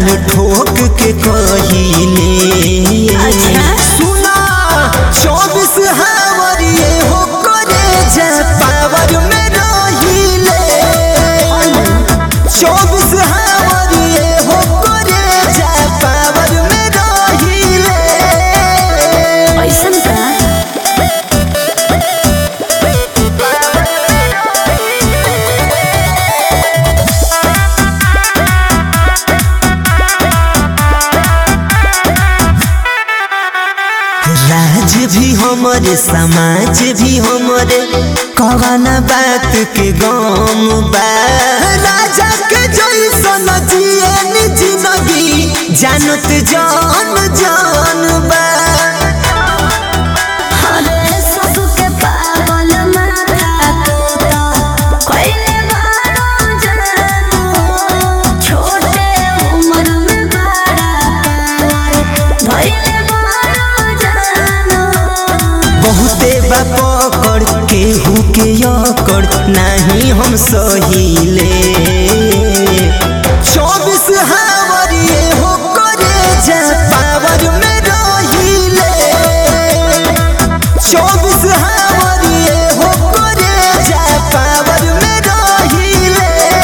ठोक के कहिले अच्छा। सुना चौबीस हावर ये हो करे जा पावर में रहिले चौबीस हावर ये हो करे जा पावर में रहिले ऐसन का राज भी हमरे समाज भी हमरे कवाना बात के गम बा राजा के जैसन जिए नि जिंदगी जानत जान जान बा अरे सबके पागल माथा तू तो कोइले बारो जानू छोटे उम्र में बड़ा पावर भइले बारो जानू बहुते बा पकड़ केहू के अकड़ नाही हम सहिले चौबीस हावर ये हो करे जा पावर में रहिले चौबीस हावर ये हो करे जा पावर में रहिले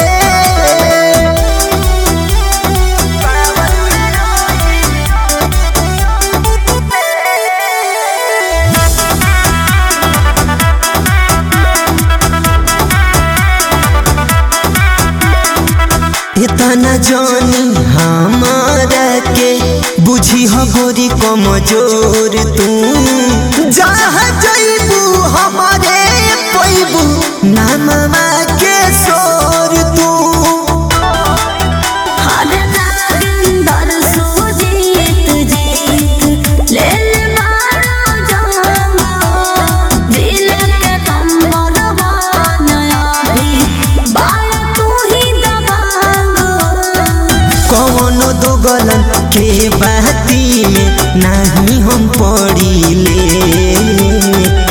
इतना जानी हमारा के बुझी हो गोरी कमजोर तू जहाँ जैबू हमारे पैबू नामा के सोर तू अरे नागिंदर सुजीत जीत ले ले मारो जानो दिल के कंबल बनया भी बाल तू ही दबांगो कौनो दो गलन के बाती में नहीं हम पड़ी ले